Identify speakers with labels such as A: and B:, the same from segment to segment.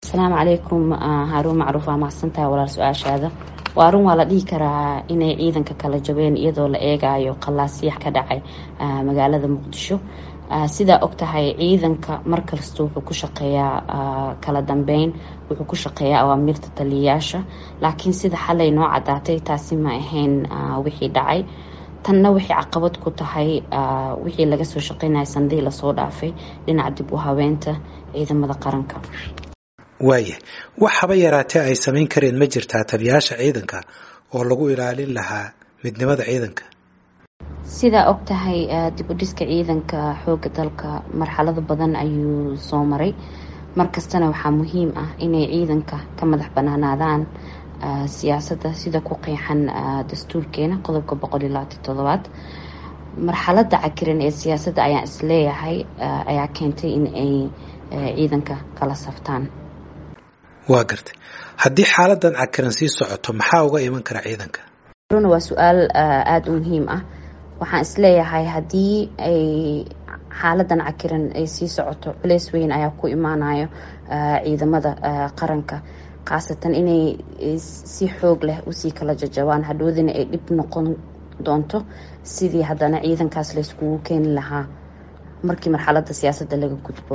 A: asalaamu calaykum haruun macruuf waa mahadsantahay walaal su-aashaada waa run waa la dhihi karaa inay ciidanka kala jabeen iyadoo la eegayo qalaasyax ka dhacay magaalada muqdisho sidaa og tahay ciidanka markasta wuxuu ku shaqeeyaa kala dambeyn wuxuu ku shaqeeyaa awaamiirta taliyayaasha laakiin sida xalay noo cadaatay taasi ma ahayn wixii dhacay tanna waxay caqabad ku tahay wixii laga soo shaqeynaya sanadihii lasoo dhaafay dhinaca dib u habeenta ciidamada qaranka
B: waaya wax haba yaraatee ay samayn kareen ma jirtaa taliyayaasha ciidanka oo lagu ilaalin lahaa midnimada ciidanka
A: sidaa og tahay dib u dhiska ciidanka xooga dalka marxalado badan ayuu soo maray markastana waxaa muhiim ah inay ciidanka ka madax banaanaadaan siyaasadda sida ku qeexan dastuurkeena qodobka boqol iyo labaatan toddobaad marxalada cakiran ee siyaasadda ayaan isleeyahay ayaa keentay in ay ciidanka kala saftaan
B: waa gartay haddii xaaladan cakiran sii socoto maxaa uga iman kara ciidanka
A: runa waa su-aal aada u muhiim ah waxaan isleeyahay haddii ay xaaladan cakiran ay sii socoto culeys weyn ayaa ku imaanayo ciidamada qaranka khaasatan inay si xoog leh usii kala jajabaan hadhoodina ay dhib noqon doonto sidii haddana ciidankaas layskugu keeni lahaa markii marxalada siyaasadda laga gudbo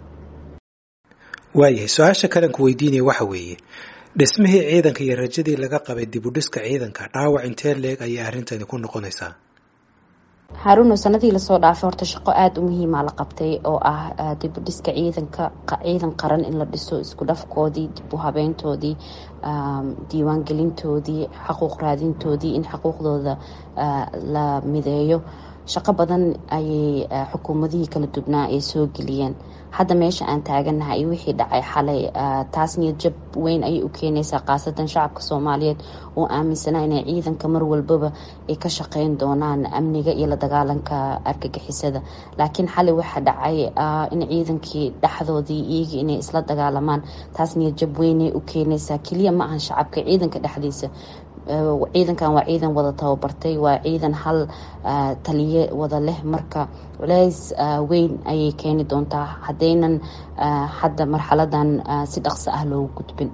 B: waayahay su-aasha kalen ku weydiinaya waxa weeye dhismihii ciidanka iyo rajadii laga qabay dib u dhiska ciidanka dhaawac intee leeg ayay arrintani ku noqonaysaa
A: haruuno sanadii lasoo dhaafay horta shaqo aada u muhiima la qabtay oo ah dib u dhiska ciidanka ciidan qaran in la dhiso isku dhafkoodii dib u habeyntoodii diiwaangelintoodii xaquuq raadintoodii in xuquuqdooda la mideeyo shaqo badan ayay xukuumadihii kala dubnaa ay soo geliyeen hadda meesha aan taaganahay iyo wixii dhacay xalay taas niyad jab weyn ayay u keenaysaa khaasatan shacabka soomaaliyeed oo aaminsanaa inay ciidanka mar walbaba ay ka shaqeyn doonaan amniga iyo la dagaalanka argagixisada laakiin xalay waxaa dhacay in ciidankii dhexdoodii iyagii inay isla dagaalamaan taas niyad jab weynay u keenaysaa keliya ma ahan shacabka ciidanka dhexdiisa ciidankan waa ciidan wada tababartay waa ciidan hal taliye wada leh marka culeys weyn ayay keeni doontaa haddaynan hadda marxaladan si dhaqso ah loogu gudbin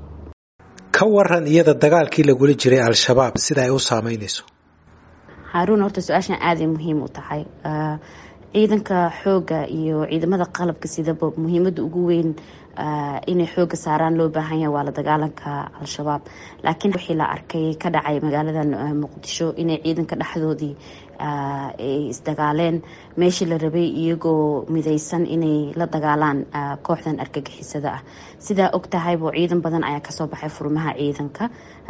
B: ka waran iyada dagaalkii lagula jiray al-shabaab sida ay u saameynayso
A: haruun horta su-aashan aaday muhiim u tahay ciidanka xooga iyo ciidamada qalabka sidaba muhiimada ugu weyn inay xooga saaraan loo baahan yahay waa la dagaalanka al-shabaab laakiin wixii la arkay ka dhacay magaaladan muqdisho inay ciidanka dhexdoodii ay isdagaaleen meeshii la rabay iyagoo midaysan inay la dagaalaan kooxdan argagixisada ah sidaa og tahaybo ciidan badan ayaa kasoo baxay furmaha ciidanka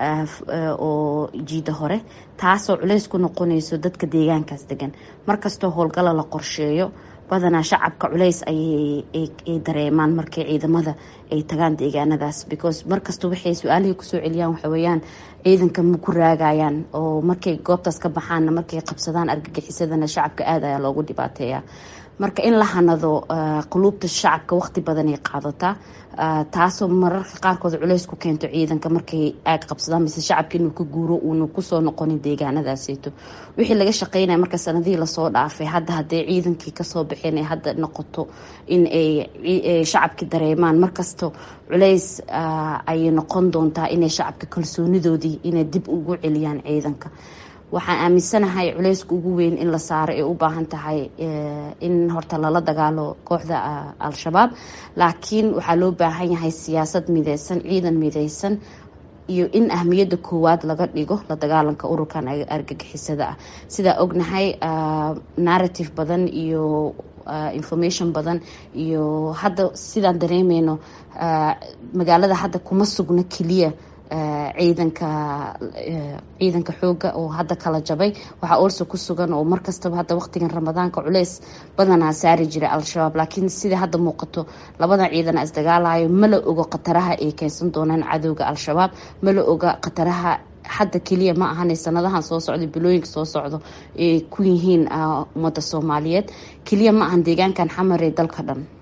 A: oo jiida hore taasoo culeys ku noqonayso dadka deegaankaas degan markastoo howlgala la qorsheeyo badanaa shacabka culeys ayay dareemaan markay ciidamada ay tagaan deegaanadaas because markasta waxay su-aalihii kusoo celiyaan waxaweyaan ciidanka ma ku raagayaan oo markay goobtaas ka baxaanna markay qabsadaan argagixisadana shacabka aada ayaa loogu dhibaateeya marka in la hanado quluubta shacabka waqti badanay qaadataa taasoo mararka qaarkood culeys ku keento ciidanka markay aag qabsadaan mise shacabka inuu ka guuro uuna kusoo noqonin deegaanadaaseyto wixii laga shaqeynaya marka sanadihii lasoo dhaafay hadda hadday ciidankii kasoo baxeen ay hadda noqoto in ay shacabkii dareemaan markasta culeys ayay noqon doontaa inay shacabka kalsoonidoodii inay dib ugu celiyaan ciidanka waxaan aaminsanahay culeyska ugu weyn in la saaro ay u baahan tahay in horta lala dagaalo kooxda al-shabaab laakiin waxaa loo baahan yahay siyaasad mideysan ciidan mideysan iyo in ahmiyadda koowaad laga dhigo la dagaalanka ururkan argagixisada ah sidaa ognahay narrative badan iyo information badan iyo hadda sidaan dareemeyno magaalada hadda kuma sugno keliya ciidanka ciidanka xooga oo hadda kala jabay waxaa olso ku sugan oo markastaba hadda waqtigan ramadaanka culeys badanaa saari jiray al-shabaab laakiin sida hadda muuqato labadan ciidana isdagaalayo mala ogo khataraha ay keensan doonaan cadowga al-shabaab mala oga khataraha hadda keliya ma ahan sanadahan soo socda bilooyinka soo socdo ay ku yihiin ummadda soomaaliyeed keliya ma ahan deegaankan xamar ee dalka dhan